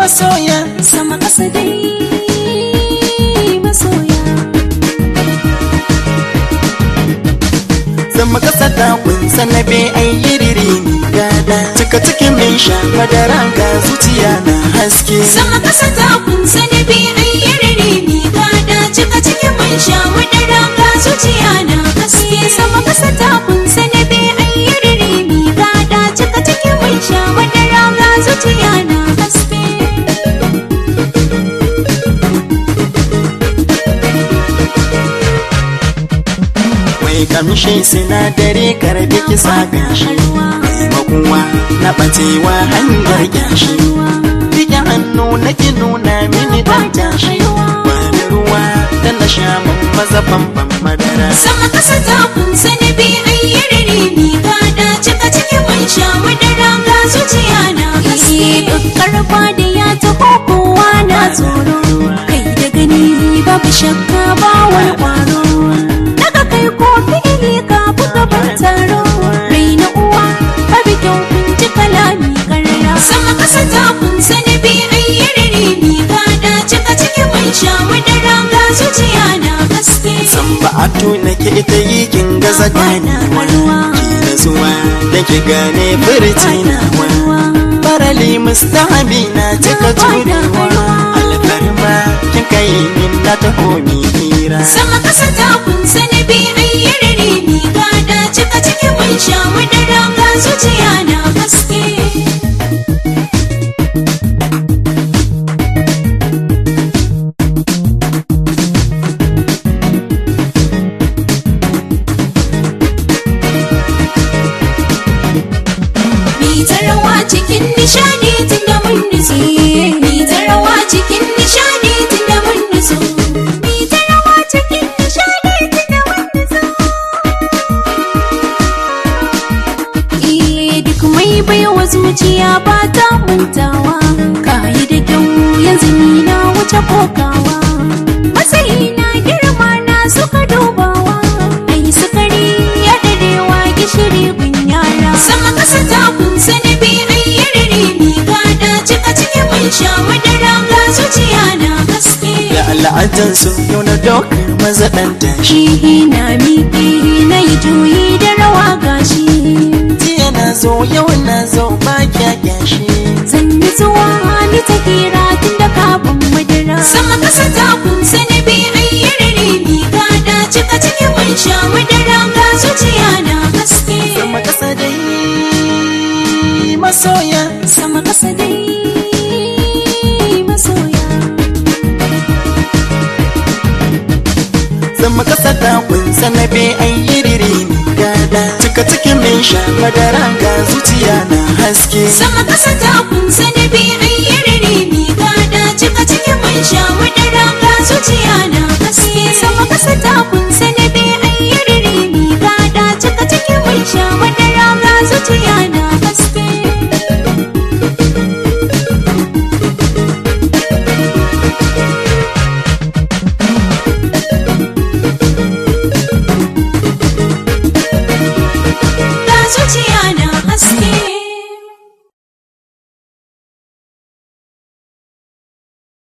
masoya sama kasa dai masoya zama kasa da kunsa na be ai yiriri ni gada cika cikin min sha madara ga zuciya na haske sama kasa ta kunsa da bi ayyarare mi gada cika cikin man sha madara ga zuciya na haske sama kasa ta kunsa da bi ayyarare mi gada cika cikin man sha madara ga zuciya na haske mai kamshi sinadari karbi kisa gashi makuwa na bacewa hanyar gashi rike hannu na ki nuna mini dan tashi wani ruwa da na sha mun maza bambam madara sama kasa ta kunsa da bi ayyarare mi gada cika cikin man sha madara ga zuciya na haske duk karfa da ya taho kowa na tsoro kai da gani babu shakka ba wani kwaro daga kai ko fi'ili ka buga ban taro rai na uwa babu kyau kun ji kalami karara sama kasa ta kunsa da bi ayyarare mi gada cika cikin man sha madara ga zuciya na haske san ba a tuna ke ita yi kin gaza gane ki na zuwa da ki gane furci na wa farali mustahabi na cika turewa alfarma kin kai min na taho mi hira sama kasa ta kunsa na bi ayyarare mi gada cika cikin man sha madara ga zuciya na haske Mi ta rawa cikin nishadi tun da mun nutsu Mi ta rawa cikin nishadi tun da mun nutsu Mi ta rawa cikin nishadi tun da mun nutsu Eh duk mai baiwa zuciya ba ta mantawa Kayi da kyau yanzu ni na wuce kokawa Matsayi na girma na suka dubawa Ai sukari ya dadewa gishiri gun yara Sama kasa ta kunsa na bi ayyarare mi gada cika cikin man sha madara ga zuciya na haske da al'adan su yau na dokar maza dan tashi Shi na miƙe na yi juyi da rawa gashi jiya na zo yau na zo ba kya kyashi Zan yi zuwa ni ta kira tun da kafin madara Sama kasa ta kunsa na bi ayyarare mi gada cika cikin man sha madara ga zuciya na haske sama kasa dai masoya Sama kasa dai masoya sama kasa da kunsa na be ai yiriri ni gada cika cikin min sha madara ga zuciya na haske Sama kasa ta kunsa na bi ayyarare mi gada cika cikin man sha madara